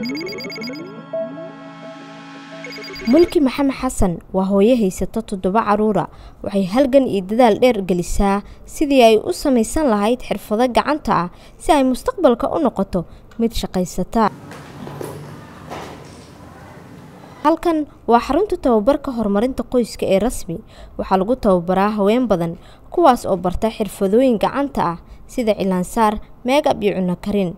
mulki maxamed xasan waa hooyo haysata toddoba caruura waxay halgan iyo dadaal dheer gelisaa sidii ay u samaysan lahayd xirfado gacanta ah si ay mustaqbalka u noqoto mid shaqaysata halkan waa xarunta tababarka horumarinta qoyska ee rasmi waxaa lagu tababaraa haween badan kuwaas oo barta xirfadooyin gacanta ah sida cilaansaar meegab iyo cunno karin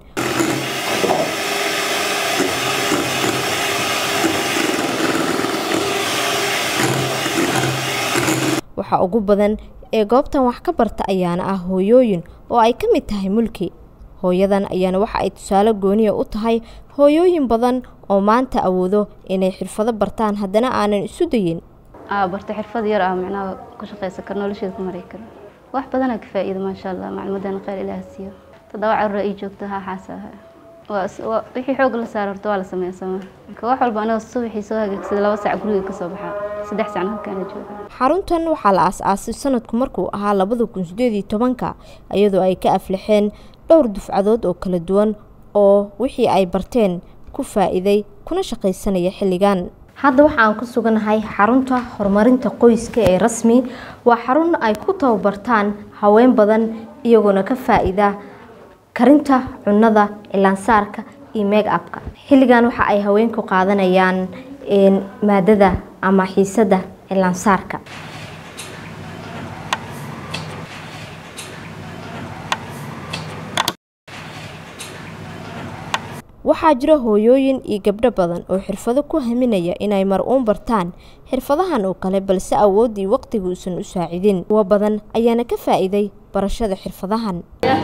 waxaa ugu badan ee goobtan wax ka barta ayaana ah hooyooyin oo ay ka mid tahay mulki hooyadan ayaana waxa ay tusaale gooniya u tahay hooyooyin badan oo maanta awoodo inay xirfado bartaan haddana aanan isu dayin barta xirfad yar ah micnaha ku shaqaysan karo nolosheeda ku mari karo wax badanaa ka faa'iida maasha allah macluumadan khayr ilaah siiyo toddoba carruur ii joogto haa xaasaha wixii xoog la saaro horta waa la sameeya sama marka wax walba anagoo subaxii soo hagaagsada laba sac guriga kasoo baxaa saddex sacna halkaana jooga xaruntan waxaa la aas-aasay sanadku markuu ahaa labada kun sideed iyo tobanka iyadoo ay ka aflixeen dhowr dufcadood oo kala duwan oo wixii ay barteen ku faa'iiday kuna shaqaysanaya xilligan hadda waxaan ku suganahay xarunta horumarinta qoyska ee rasmi waa xarun ay ku tababartaan haween badan iyagoona ka faa-iida karinta cunnada cilaansaarka iyo meeg abka xilligan waxa ay haweenku qaadanayaan maadada ama xiisada cilaansaarka waxaa jira hooyooyin iyo gabdho badan oo xirfado ku haminaya inay mar uun bartaan xirfadahan oo kale balse awooddii waqtiga uusan u saacidin kuwo badan ayaana ka faa-iiday barashada xirfadahan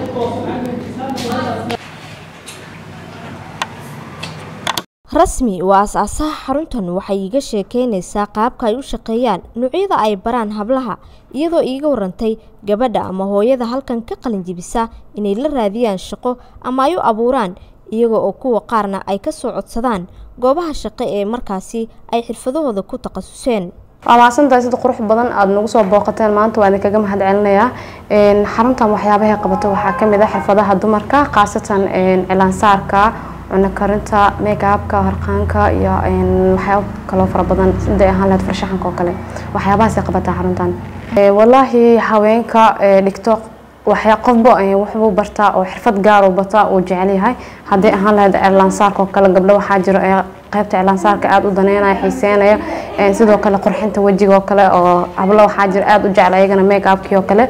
rasmi waa as-aasaha xaruntan waxay iiga sheekeynaysaa qaabka ay u shaqeeyaan nuucyada ay baraan hablaha iyadoo iiga warantay gabadha ama hooyada halkan ka qalinjibisa inay la raadiyaan shaqo ama ay u abuuraan iyaga oo kuwa qaarna ay ka soo codsadaan goobaha shaqo ee markaasi ay xirfadahooda ku takhasuseen waa mahadsantahay sida qurux badan aada nagu soo booqateen maanta waa idinkaga mahad celinayaa xaruntan waxyaabahay qabato waxaa kamid ah xirfadaha dumarka khaasatan cilaansaarka cuno karinta megaabka harqaanka iyo waxyaaba kaloo fara badan siday ahaan lahayd farshaxanka oo kale waxyaabahaasay qabataa xaruntan walaahi haweenka dhigto waxyaa qofba waxbuu bartaa oo xirfad gaaruu bataa uu jecel yahay hadday ahaan lahayd cilaansaarka oo kale gabdho waxaa jiro ee qaybta cilaansaarka aada u daneynaya xiiseynaya sidoo kale qurxinta wejiga oo kale oo hablo waxaa jiro aada u jecel ayagana megaabkii oo kale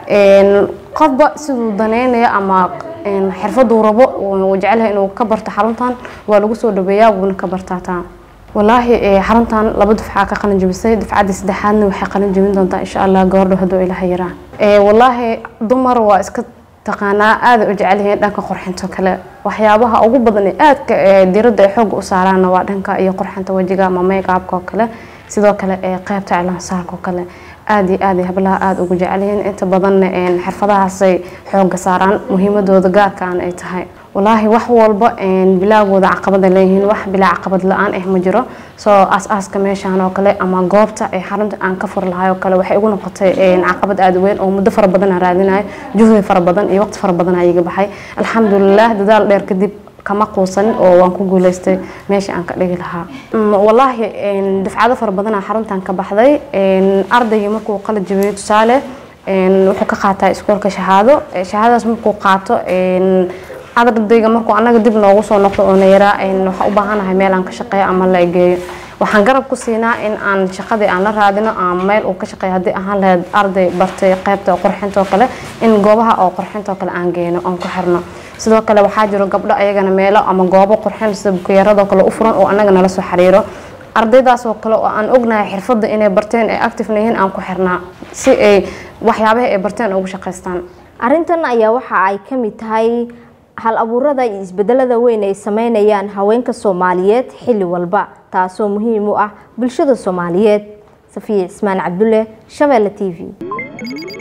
qofba siduu daneynaya ama xirfaduu rabo uu jecelyahay inuu ka barto xaruntan waa lagu soo dhaweeyaa wuuna ka bartaataa walaahi xaruntan laba dufcaa ka qalin jabisay dufcaddii saddexaadna waxay qalin jabin doontaa insha allah gabardho hadduu ilaha yaraa walaahi dumar waa iska taqaanaa aada u jecel yihiin dhanka qurxinto kale waxyaabaha ugu badan ee aadka diradda ay xooga u saaraanna waa dhanka iyo qurxinta wejiga ama megaabka oo kale sidoo kale qeybta cilaansaarka oo kale aada iyo aada hablaha aada ugu jecel yihiin inta badanna xirfadahaasay xooga saaraan muhiimadooda gaarkaan ay tahay walaahi wax walba bilaagooda caqabada leeyihiin wax bilaa caqabad la-aan ah ma jiro soo aas-aaska meeshaan oo kale ama goobta ee xarunta aan ka fur lahay oo kale waxay igu noqotay caqabad aada weyn oo muddo fara badan aan raadinayo juhdi fara badan iyo waqti fara badan aa iga baxay alxamdulilah dadaal dheer kadib kama quusanin oo waan ku guuleystay meesha aan ka dhigi lahaa walaahi dufcado fara badanaa xaruntan ka baxday ardaygii markuu qalad jabiyo tusaale wuxuu ka qaataa iskoolka shahaado shahaadadaas markuu qaato ardayga markuu anaga dib noogu soo noqdo oo nayaraa waxaa u baahanahay meel aan ka shaqeeyo ama la egeeyo waxaan garab ku siinaa in aan shaqadii aan la raadino ama meel uu ka shaqeeyo haddii ahaan lahayd arday bartay qaybta qurxinta oo kale in goobaha oo qurxinta oo kale aan geyno oon ku xirno sidoo kale waxaa jiro gabdho ayagana meelo ama goobo qurxin sida bukuyaradoo kale u furan oo anaga nala soo xiriiro ardaydaas oo kale oo aan ognahay xirfadda inay barteen ay activena yihiin aan ku xirnaa si ay waxyaabaha ay barteen ugu shaqaystaan arrintan ayaa waxa ay ka mid tahay hal abuurada iyo isbedelada weyn ay sameynayaan haweenka soomaaliyeed xilli walba taasoo muhiim u ah bulshada soomaaliyeed safiya cismaan cabdulle shabeelle t v